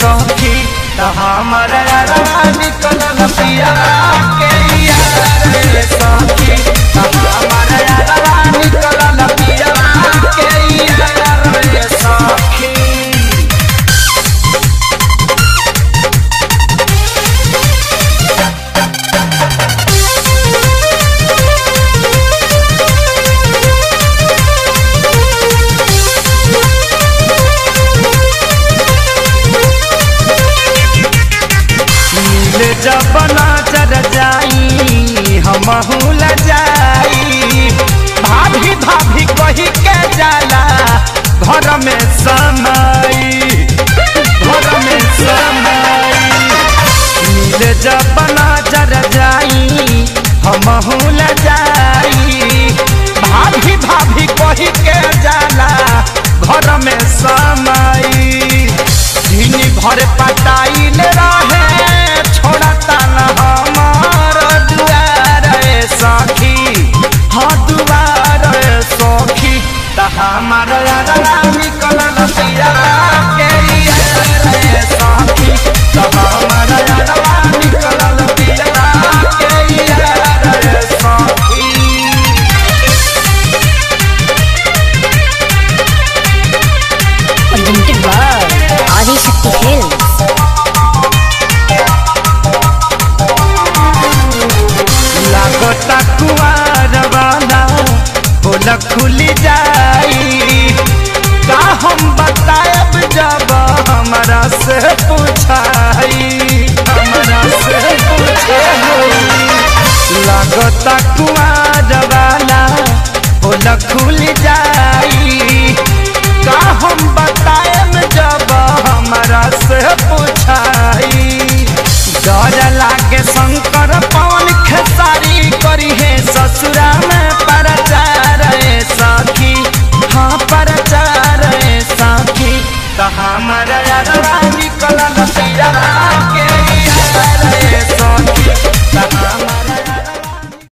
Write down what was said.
सखी त हमर यारवा निकलल पिया के यार रे सखी त हमर यारवा निकलल पिया के यार रे सखी मिले जब नजर जाई हमहू ल जाई भाभी भाभी कही के जाला घर में समाई घर में समाई मिले जब नजर जाई हमहू ल जाई भाभी भाभी कही के जाला घर में समाई दिन भर पटाइल रहे छोड़ता न हमार दुआर रे सखी हाँ दुआर रे सखी त हमार यारा निकलल पिया के यार रे सखी त हमार यारा निकलल पिया के यार रे सखी presented by Adi Shakti Films. लागता कुआर वाला बोल खुली जाई का हम बताएब जब हमरा से पूछाई हमरा से पूछाई लागता कुआर वाला बोल खुली जाई का हम बताएब जब हम